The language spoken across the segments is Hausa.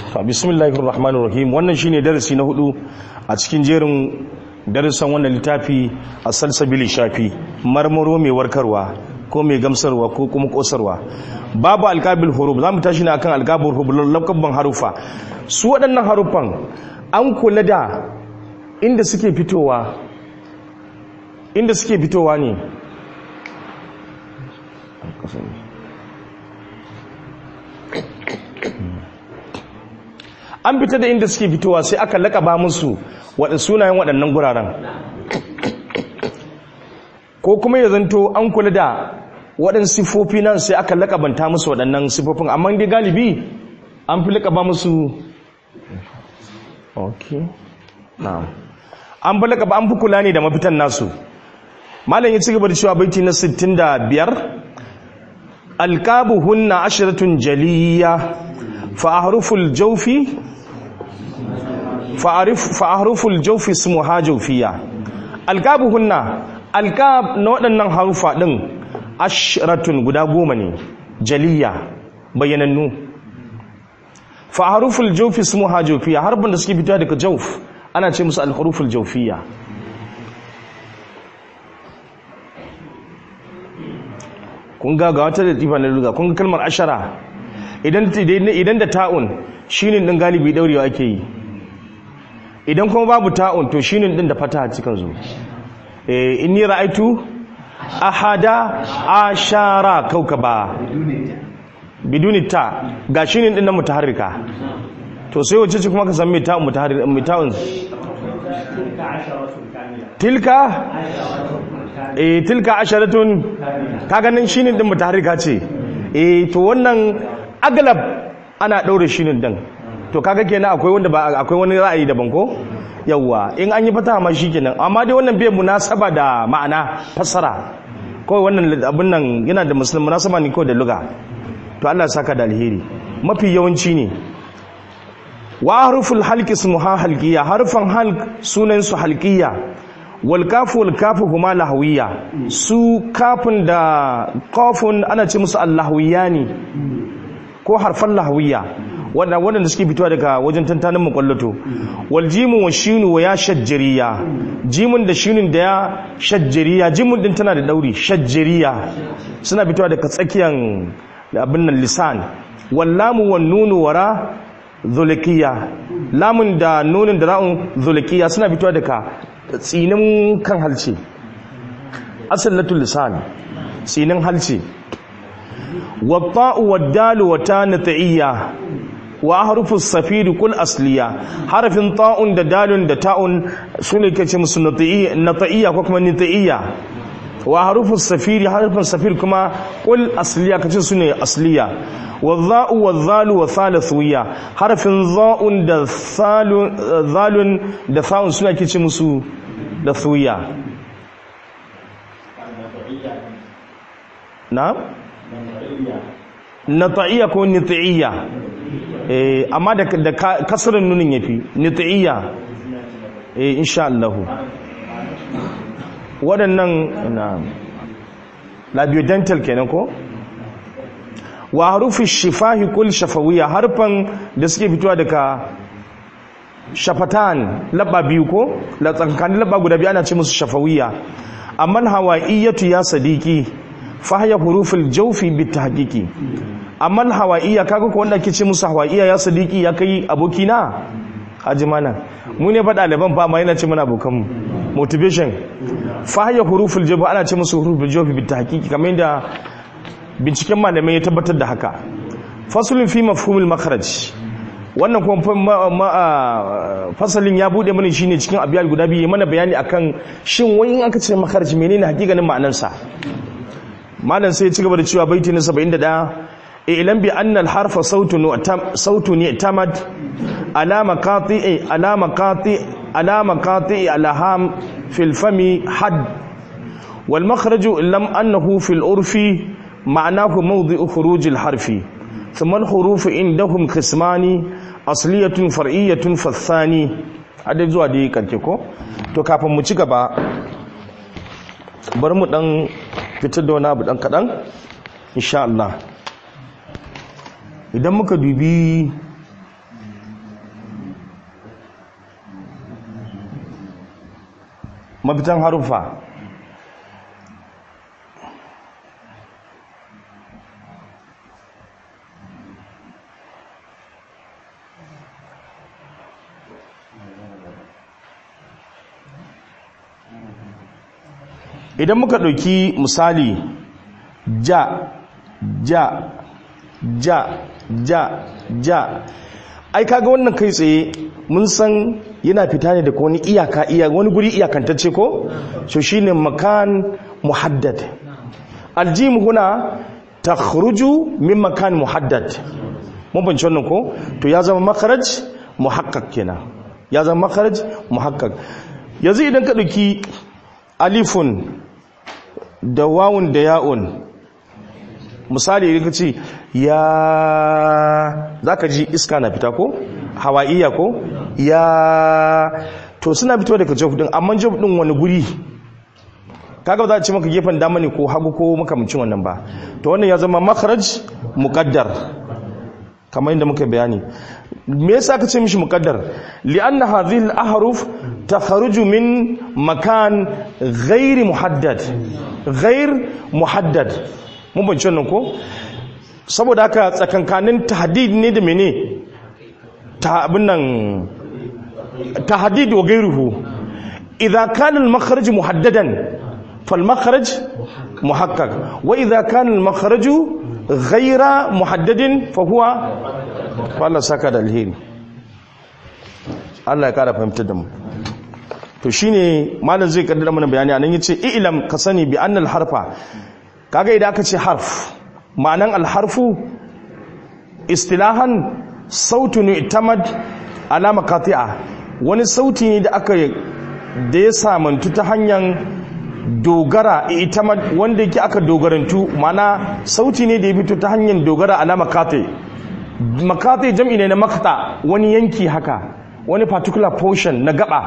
bismillahir rahmanir rahim wannan shine darasi na hudu a cikin jerin darasan wannan littafi a salsabili shafi marmaro mai warkarwa ko mai gamsarwa ko kuma kosarwa babu alkabil huruf zamu tashi ne akan alkabul huruf lakabban harufa su waɗannan harufan an kula da inda suke fitowa inda suke fitowa ne an fita da inda suke fitowa sai aka lakaba musu waɗanda sunayen waɗannan guraren ko kuma ya zanto an kula da waɗansu sifofi nan sai aka lakabanta musu waɗannan sifofin amma dai galibi an fi lakaba musu ok na'am an fi lakaba an fi kula ne da mafitan nasu malam ya ci gaba da cewa baiti na 65 alqabuhunna asharatun jaliyya fa ahruful jawfi fa'aruful jaufi su muha jaufiya alkabuhunna alkab na waɗannan harufa ɗin ashiratun guda goma ne jaliya bayyanannu fa'aruful jaufi su muha jaufiya harbin da suke fita daga jauf ana ce musu alharuful jaufiya kun ga ga wata da tifa na luga kun ga kalmar ashara idan da ta'un shinin ɗin galibi ɗaurewa ake yi idan kuma babu ta'un to shinin din da fata cikin zu eh inni ra'aitu ahada ashara kaukaba biduni ta ga shinin din na mutaharrika to sai wace ce kuma ka san me ta'un mutaharrika me ta'un tilka eh tilka asharatun ka ganin shinin din mutaharrika ce eh to wannan aglab ana daure shinin din to kaga kenan akwai wanda ba akwai wani ra'ayi daban ko yawa in an yi fata ma shikenan amma dai wannan bai munasaba da ma'ana fassara kawai wannan abin nan yana da musulmi munasaba ne kawai da luga to Allah saka da alheri mafi yawanci ne wa harful halqi ismuha halqiyya harfan halq sunan su halqiyya wal kafu wal kafu huma lahawiyya su kafin da qafun ana ce musu allahawiyani ko harfan lahawiyya wanda waɗanda suke fitowa daga wajen tantanin makwallato wal jimu wa shinu wa ya shajjariya jimun da shinun da ya shajjariya jimun din tana da dauri shajjariya suna fitowa daga tsakiyan abin nan lisan wal lamu wan nunu wara zulikiya lamun da nunin da ra'un zulikiya suna fitowa daga tsinin kan halce asallatul lisan tsinin halce wa ta'u wa dalu wa ta nata'iyya wa harufus safiri kul asliya harafin ta'un da dalun da ta'un sune kace musu nata'iyya ko kuma nita'iyya wa harufus safiri harufin safir kuma kul asliya kace sune asliya wa dha'u wa dhalu wa thalathiyya harafin dha'un da thalun dhalun da tha'un sune kace musu da thuya na nata'iyya ko nita'iyya eh amma da da kasrin nunin yafi nita'iyya eh insha Allah waɗannan na labiodental kenan ko wa harufi shifahi kul shafawiyya harfan da suke fitowa daga shafatan labba biyu ko la tsankanin labba guda biyu ana ce musu shafawiyya amma hawaiyatu ya sadiki fa hiya huruful jawfi bitahqiqi amma hawaiya kaga ko wanda ake ce musu hawaiya ya sadiki ya kai abokina haji mana mu ne fa ɗaliban fa ma yana ce mana abokanmu motivation fa hiya huruful jawfi ana ce musu huruful jawfi bitahqiqi kamar yadda binciken malamai ya tabbatar da haka fasulun fi mafhumul makharaj wannan kuma fasalin ya bude mana shine cikin abiyal guda biyu mana bayani akan shin wani in aka ce makharaj menene hakikanin ma'anarsa malam sai ya ci gaba da cewa baiti na 71 ilan bi anna al harfa sautun sautun tamad ala maqati ala maqati ala maqati alham fil fami had wal makhraj lam annahu fil urfi معناه موضع خروج الحرف ثم الحروف عندهم قسمان أصلية فرعية فالثاني hada zuwa dai karke ko to kafin mu ci gaba bari mu dan fitar da wani abu dan kadan insha Allah idan muka dubi mafitan harufa idan muka ɗauki misali ja ja ja ja ja ai kaga wannan kai tsaye mun san yana fita ne daga wani iyaka iya wani guri iyakantacce ko so shine makan muhaddad aljim huna takhruju min makan muhaddad mun bance wannan ko to ya zama makharaj muhaqqaq kenan ya zama makharaj muhaqqaq yanzu idan ka dauki alifun da wawun da ya'un misali idan ka ce ya za ka ji iska na fita ko hawaiya ko ya to suna fito daga jawf din amma jawf din wani guri kaga ba za a ce maka gefen dama ne ko hagu ko makamcin wannan ba to wannan ya zama makharaj muqaddar kamar yadda muka bayani me yasa ka ce mishi muqaddar li'anna hadhihi al-ahruf takhruju min makan ghairi muhaddad ghair muhaddad mun bance wannan ko saboda haka tsakankanin tahdid ne da mene ta abin nan tahdid wa gairuhu idza kana al-makhraj muhaddadan fal makhraj muhaqqaq wa idza kana al-makhraj ghayra muhaddadin fa huwa Allah saka da alheri Allah ya kara fahimtar da mu to shine malam zai kaddara mana bayani anan yace i'lam ka sani bi annal harfa kaga idan aka ce harf ma'anan alharfu istilahan sautun itamad ala maqati'a wani sauti ne da aka da ya samantu ta hanyar dogara itamad wanda yake aka dogarantu ma'ana sauti ne da ya fito ta hanyar dogara ala maqati maqati jam'i ne na maqta wani yanki haka wani particular portion na gaba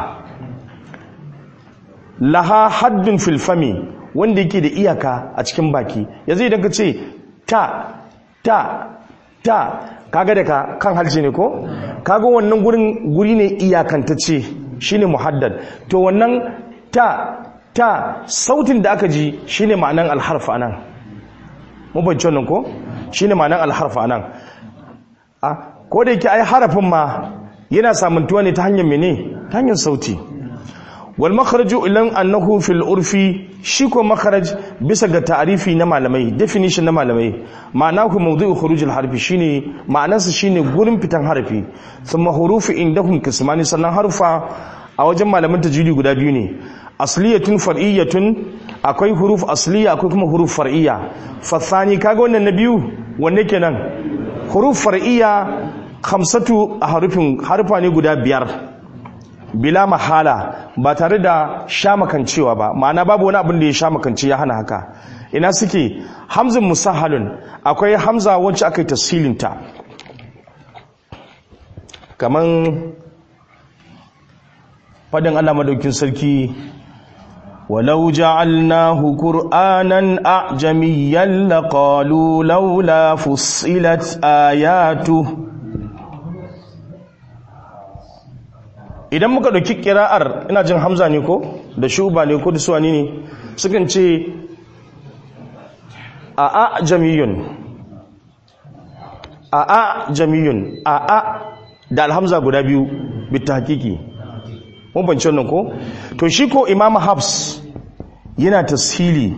laha haddun filfami wanda yake da iyaka a cikin baki yanzu idan ka ce ta ta ta kaga da ka kan halce ne ko kaga wannan gurin guri ne iyakantacce shine muhaddad to wannan ta ta sautin da aka ji shine ma'anan alharf anan mu bance wannan ko shine ma'anan alharf anan a ko da yake ai harafin ma yana samuntuwa ne ta hanyar mene ta hanyar sauti wal makharaju ilan annahu fil urfi shi ko makharaj bisa ga ta'arifi na malamai definition na malamai ma'anahu mawdu'u khuruj al harfi shine ma'anarsa shine gurin fitan harfi thumma hurufu indahum qismani sannan harfa a wajen malaman tajwidi guda biyu ne asliyatun far'iyyatun akwai huruf asliya akwai kuma huruf far'iyya fathani kaga wannan na biyu wanne kenan huruf far'iyya khamsatu harufin harfa ne guda biyar bila mahala ba tare da shamakancewa ba ma'ana babu wani abin da ya shamakance ya hana haka ina suke hamzin musahalun akwai hamza wacce aka yi tasilinta kaman fadin Allah madaukin sarki ولو جعلناه قرآنا أعجميا لقالوا لولا فصلت آياته idan muka ɗauki ƙira'ar ina jin hamza ne ko da shuba ne ko da suwani ne sukan ce a a jamiyun a a jamiyun a a da alhamza guda biyu bita hakiki mun banci wannan ko to shi ko imam habs yana tashili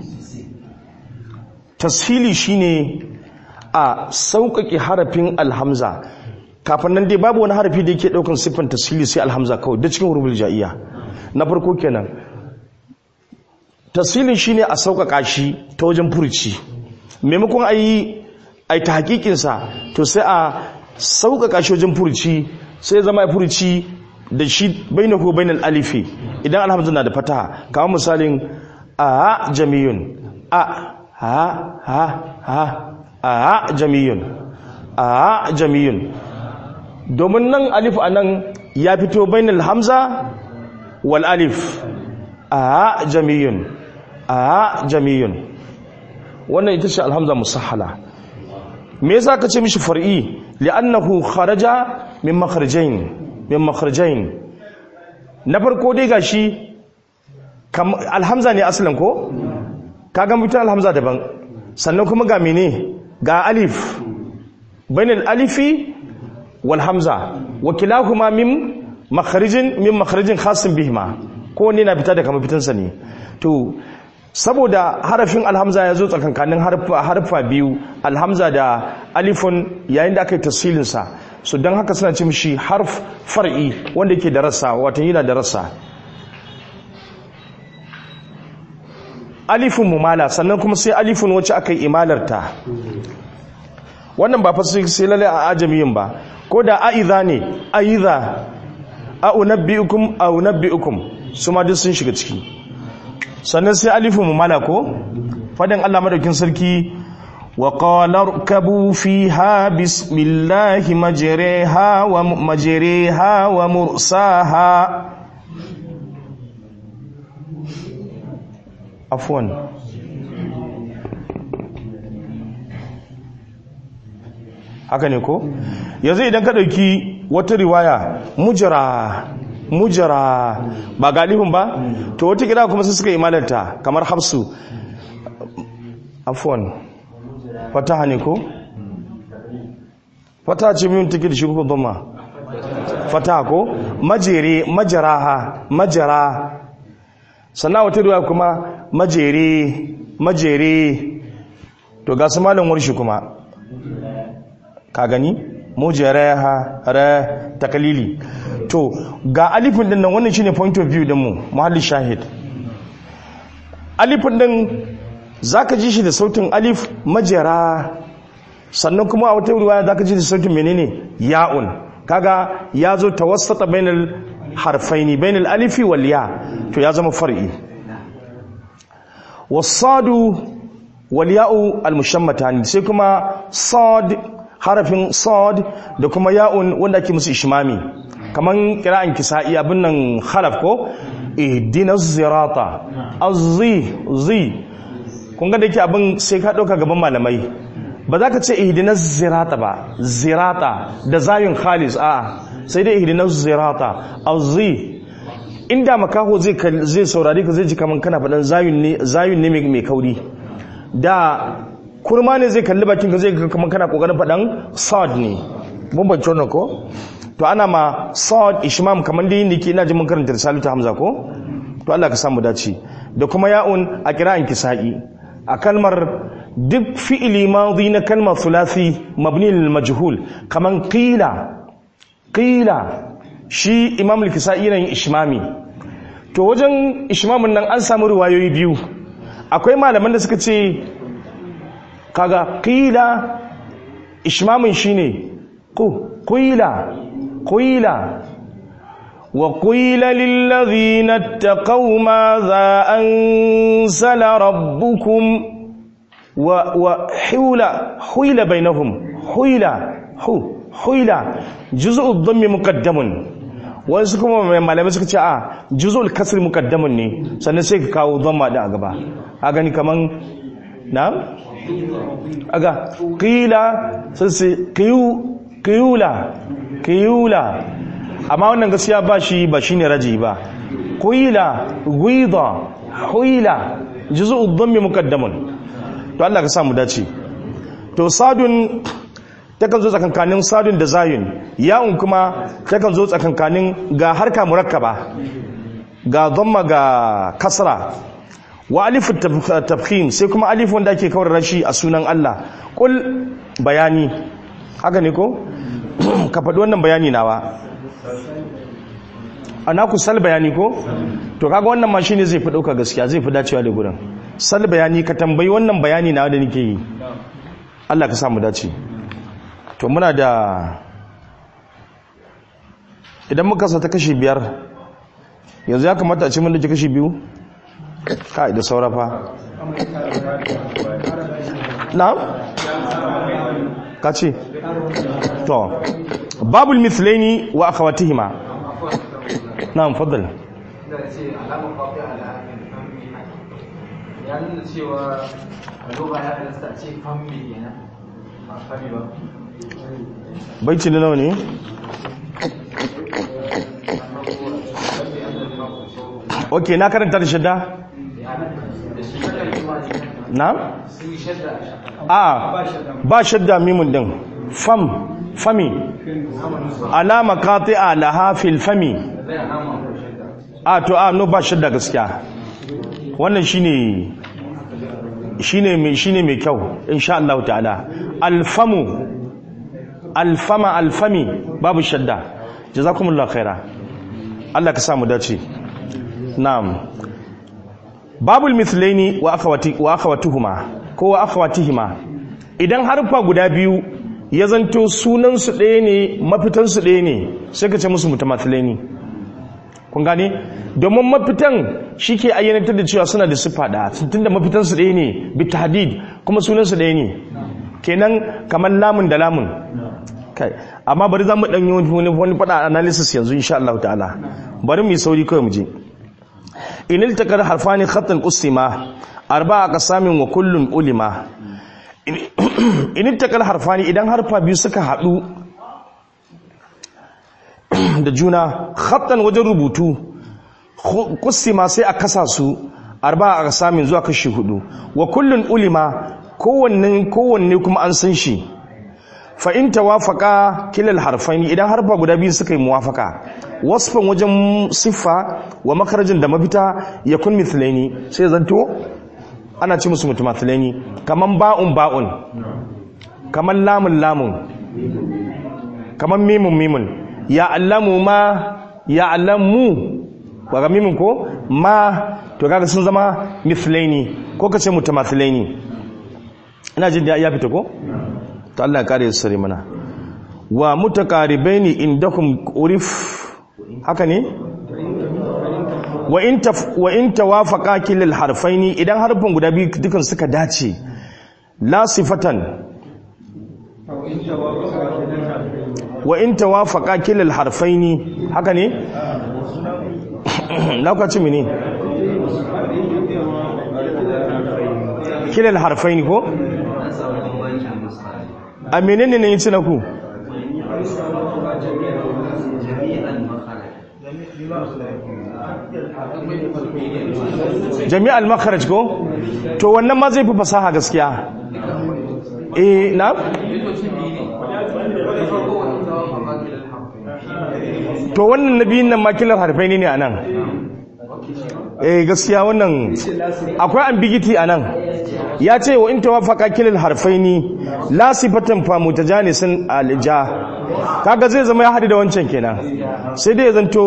tashili shine a sauƙaƙe harafin alhamza kafin nan dai babu wani harafi da yake daukan siffan tasiri sai alhamza kawai da cikin huruful jaiya na farko kenan tasirin shine a sauƙaƙa shi ta wajen furuci maimakon ayi ai ta hakikin sa to sai a sauƙaƙa shi wajen furuci sai ya zama furuci da shi bainahu bainal alifi idan alhamza na da fataha kamar misalin a jamiyun a ha ha ha a jamiyun a jamiyun domin nan alif a nan ya fito bainal hamza wal alif a jamiyun a jamiyun wannan ita ce alhamza musahala me yasa ka ce mishi far'i li'annahu kharaja min makharajain min makharajain na farko dai gashi kam alhamza ne asalin ko kaga mutum alhamza daban sannan kuma ga mene ga alif bainal alifi wal hamza wa kilahuma min makharijin min makharijin khasin bihima ko ne na fita daga mafitansa ne to saboda harafin alhamza ya zo tsakankanin harfa biyu alhamza da alifun yayin da aka yi tasirinsa so don haka suna ce mishi harf far'i wanda yake da rassa watan yana da rassa alifin mumala sannan kuma sai alifin wacce aka yi imalarta wannan ba fa sai lalle a ajamiyin ba ko da a'iza ne a'iza a'unabbi'ukum a'unabbi'ukum su ma duk sun shiga ciki sannan sai alifin mumala ko fadin Allah madaukin sarki wa qala rkabu fiha bismillahi majriha wa majriha wa mursaha afwan haka ne ko yanzu idan ka dauki wata riwaya mujra mujara ba galibin ba to wata kira kuma su suka imalarta kamar hafsu afwan fataha ne ko fataha ce min take da shi ko dhamma fataha ko majere majaraha majara sannan wata riwaya kuma majere majere to ga su malam warshi kuma ka gani mujaraha ra takalili to ga alifin din nan wannan shine point of view din mu muhalli shahid alifin din zaka ji shi da sautin alif majara sannan kuma a wata riwaya zaka ji da sautin menene ya'un kaga ya zo tawassata bainal harfaini bainal alifi wal ya to ya zama far'i wasadu wal ya'u al mushammatan sai kuma sad harafin sad da kuma ya'un wanda ake musu ishmami kaman kira'an kisa'i abin nan khalaf ko ihdina zirata azzi zi kun ga da yake abin sai ka dauka gaban malamai ba za ka ce ihdina zirata ba zirata da zayun khalis a sai dai ihdina zirata azzi inda makaho zai zai saurari ka zai ji kaman kana faɗan zayun ne zayun ne mai kauri da kurma ne zai kalli bakin ka zai kaman kana kokarin faɗan sad ne bambanci wannan ko to ana ma sad ishmam kamar da yin ke ina ji mun karanta risalatu hamza ko to Allah ka samu dace da kuma ya'un a kira'an kisa'i a kalmar duk fi'ili madhi na kalmar thulathi mabni lil majhul kaman qila qila shi imam al-kisa'i yana yin ishmami to wajen ishmamin nan an samu riwayoyi biyu akwai malaman da suka ce kaga qila ishmamin shine ku qila qila وقيل للذين اتقوا ماذا أنزل ربكم وحول حول بينهم حول حول جزء الضم مقدم wasu kuma malamai suka ce a juzul kasr muqaddamun ne sannan sai ka kawo dhamma da a gaba a gani kaman na aga qila sai qiyu qiyula qiyula amma wannan gaskiya ba shi ba shine raji ba qila gwida huila juz'u dhammi muqaddamun to Allah ka sa mu dace to sadun takan zo tsakankanin sadun da zayun ya'un kuma takan zo tsakankanin ga harka murakkaba ga dhamma ga kasra wa alifu tafkhim sai kuma alif wanda ake kawar rashi a sunan Allah kul bayani haka ne ko ka faɗi wannan bayani nawa ana ku sal bayani ko to kaga wannan ma shine zai fi dauka gaskiya zai fi dacewa da gurin sal bayani ka tambayi wannan bayani na da nake yi Allah ka samu dace to muna da idan muka sa ta kashi biyar yanzu ya kamata a ce mun da kashi biyu kai da saurafa na'am ka ce to babul mithlaini wa akhawatihima na'am faddal ya nuna cewa a loba ya halasta a ce fammi kenan ba fami ba baiti da nawa ne ok na karanta da shadda na sun yi shadda a shakka a ba shadda mimun din fam fami alama qati'a laha fil fami zai alama ko shadda a to a no ba shadda gaskiya wannan shine shine mai shine mai kyau insha Allah ta'ala alfamu alfama alfami babu shadda jazakumullahu khaira Allah ka samu dace na'am babul mithlaini wa akhawati wa akhawatuhuma ko wa akhawatihima idan harfa guda biyu ya zanto sunan su ɗaya ne mafitan su ɗaya ne sai ka ce musu mutamathilaini kun gane domin mafitan shike ayyanatar da cewa suna da sifa da tunda mafitan su ɗaya ne bi tahdid kuma sunan su ɗaya ne kenan kamar lamun da lamun kai amma bari za mu ɗan yi wani wani faɗa analysis yanzu insha Allah ta'ala bari mu yi sauri kawai mu je in iltakar harfani khatan qusima arba'a qasamin wa kullun ulima in iltakar harfani idan harfa biyu suka hadu da juna khatan wajen rubutu qusima sai a kasa su arba'a qasamin zuwa kashi hudu wa kullun ulima kowanne kowanne kuma an san shi fa in tawafaka kilal harfaini idan harfa guda biyu suka yi muwafaka wasfan wajen siffa wa makarajin da mafita ya kun mithlaini sai zanto ana ci musu mutumathlaini kaman ba'un ba'un kaman lamun lamun kaman mimun mimun ya allamu ma ya allamu ba ga mimun ko ma to kaga sun zama mithlaini ko kace mutamathlaini ina jin da ya fita ko to Allah ya kare su sare mana wa mutaqaribaini indakum urif haka ne wa in taf wa in tawafaqa kilal harfaini idan harfin guda biyu dukan suka dace la sifatan wa in tawafaqa kilal harfaini haka ne na kwaci mini kilal harfaini ko a menene ne yace na ku jami'al makharaj ko to wannan ma zai fi fasaha gaskiya eh na to wannan nabiyin nan makilar harfai ne a nan eh gaskiya wannan akwai ambiguity a nan ya ce wa in tawafaka kilal harfaini la sifatan fa mutajanisin alija kaga zai zama ya hadu da wancan kenan sai dai ya zanto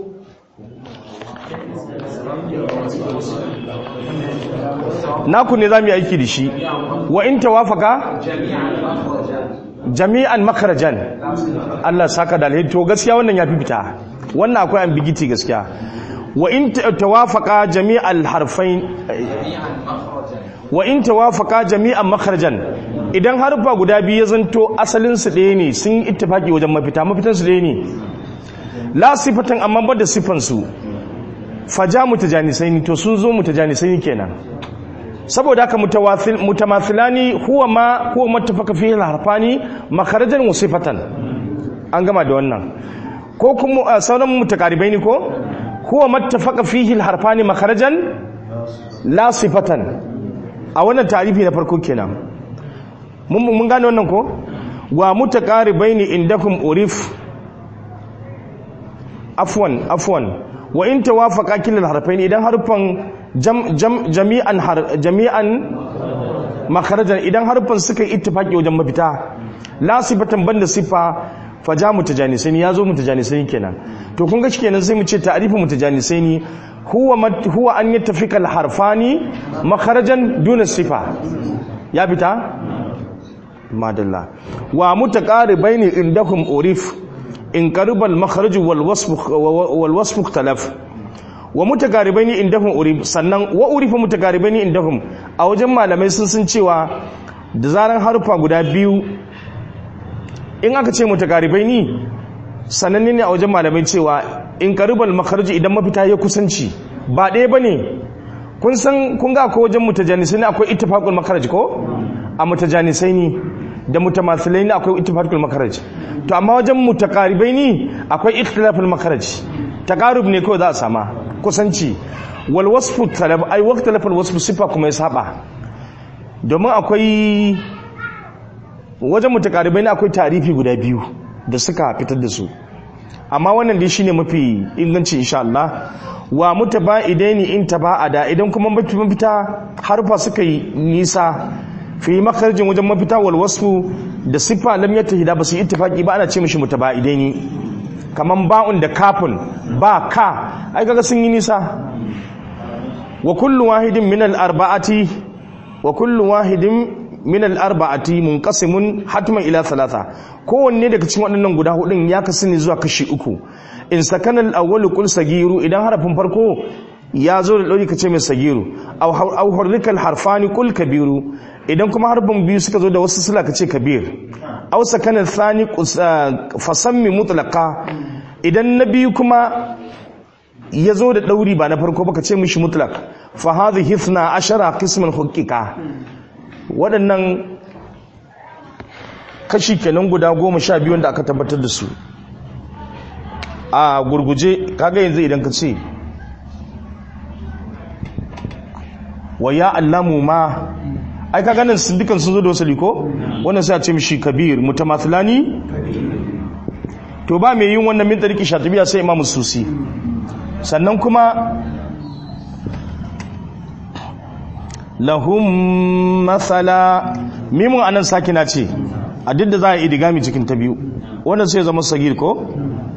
naku ne zamu yi aiki da shi wa in tawafaka jami'an makarajan Allah saka da alheri to gaskiya wannan ya fi fita wannan akwai ambiguity gaskiya wa in tawafaqa jami'al harfain wa in tawafaqa jami'an makharajan idan harfa guda biyu ya zanto asalin su ɗaya ne sun yi ittifaki wajen mafita mafitan su ɗaya ne la sifatan amma ba da sifan su faja mutajanisai to sun zo mutajanisai kenan saboda haka mutawathil mutamathilani huwa ma huwa muttafaka fihi al-harfani makharajan wa sifatan an gama da wannan ko kuma sauran mutakaribai ne ko huwa muttafaka fihi al-harfani makharajan la sifatan a wannan tarifi na farko kenan mun mun gane wannan ko wa mutakaribai ne indakum urif afwan afwan wa in tawafaqa kilal harfain idan harfan jami'an jami'an makharajan idan harfan suka yi ittifaki wajen mafita la sifatan banda sifa faja mutajanisani yazo mutajanisani kenan to kun ga kenan sai mu ce ta'rifu mutajanisani huwa huwa an yattafika al-harfani makharajan duna sifa ya fita madalla wa mutaqaribaini indakum urif in qaribal makharaj wal wasf wal wasf ikhtalaf wa mutaqaribaini indahum urif sannan wa urifa mutaqaribaini indahum a wajen malamai sun sun cewa da zaran harufa guda biyu in aka ce mutaqaribaini sananne ne a wajen malamai cewa in qaribal makharaj idan mafita ya kusanci ba ɗaya bane kun san kun ga ko wajen mutajanisai ne akwai ittifaqul makharaj ko a mutajanisai ne da mutamathilai ne akwai ittifaqul makharaj to amma wajen mutaqaribai ne akwai ikhtilaful makharaj taqarub ne kawai za a sama kusanci wal wasfu talab ai waqta lafal wasfu sifa kuma ya saba domin akwai wajen mutakaribai ne akwai tarifi guda biyu da suka fitar da su amma wannan dai shine mafi inganci insha Allah wa mutaba'idaini in taba'ada idan kuma mafita harfa suka yi nisa fi makarjin wajen mafita wal wasfu da siffa lam yattahida ba su ittifaqi ba ana ce mishi mutaba'idaini kaman ba'un da kafun ba ka ai kaga sun yi nisa wa kullu wahidin min al arba'ati wa kullu wahidin min al arba'ati munqasimun hatman ila thalatha kowanne daga cikin waɗannan guda hudun ya kasu ne zuwa kashi uku in sakana al awwal qul sagiru idan harafin farko ya zo da ɗauri ka ce mai sagiru aw hurrikal harfani qul kabiru idan kuma harfin biyu suka zo da wasu sila ka ce kabir aw sakana thani fasammi mutlaqa idan na biyu kuma ya zo da ɗauri ba na farko ba ka ce mishi mutlaq fa hadhihi ithna ashara qisman huqiqa waɗannan kashi kenan guda goma sha biyu wanda aka tabbatar da su a gurguje kaga yanzu idan ka ce wa ya allamu ma ai ka ganin sun dukan sun zo da wasali ko wannan sai a ce mishi kabir mutamathilani to ba mai yin wannan min tariki shatibiya sai imamu susi sannan kuma lahum masala mimun anan sakina ce a duk da za a idigami cikin ta biyu wannan sai zama sagir ko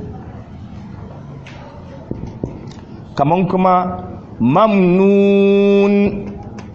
kaman kuma mamnun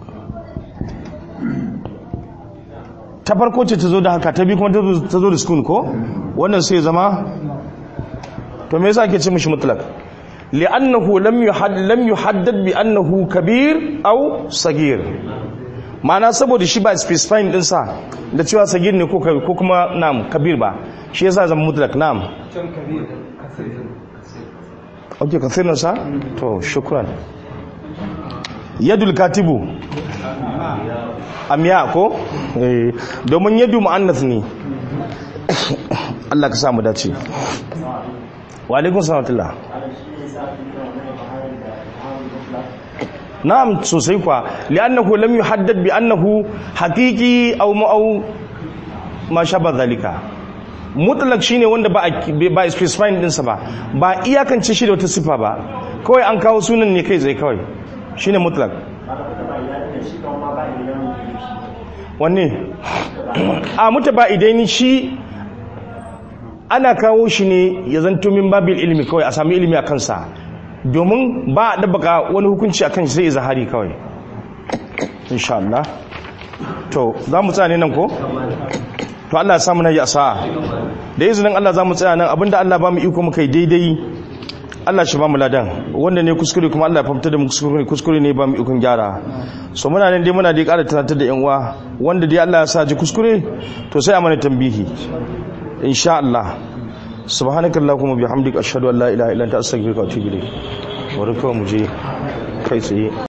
ta farko ce ta zo da haka ta biyu kuma ta zo da sukun ko wannan sai zama to me yasa ake ce mishi mutlak li'annahu lam yuhadd lam yuhaddad bi annahu kabir aw sagir ma'ana saboda shi ba specifying din sa da cewa sagir ne ko ko kuma nam kabir ba shi yasa zama mutlak nam can kabir kasir ok kasir sa to shukran yadul katibu amiya ko eh domin yadu muannas ne Allah ka samu dace wa alaikum salam na'am sosai kwa li'annahu lam yuhaddad bi annahu haqiqi aw ma'aw ma shaba zalika mutlaq shine wanda ba ba specifying din sa ba ba iyakance shi da wata sifa ba kawai an kawo sunan ne kai zai kawai shine mutlaq wanne a mutaba idan shi ana kawo shi ne ya zanto min babil ilimi kawai a sami ilimi a kansa domin ba a dabbaka wani hukunci a kan shi sai zahari kawai insha Allah to za mu tsaya ne nan ko to Allah ya samu na yi a sa'a da izinin Allah za mu tsaya nan abinda Allah ba mu iko muka yi daidai Allah shi ba mu ladan wanda ne kuskure kuma Allah ya fahimta da mu kuskure kuskure ne ba mu ikon gyara so muna nan dai muna dai ƙara tunatar da yan uwa wanda dai Allah ya sa ji kuskure to sai a mana tambihi insha Allah subhanakallahumma bihamdika ashhadu an la ilaha illa anta astaghfiruka wa atubu ilayk wa mu je kai tsaye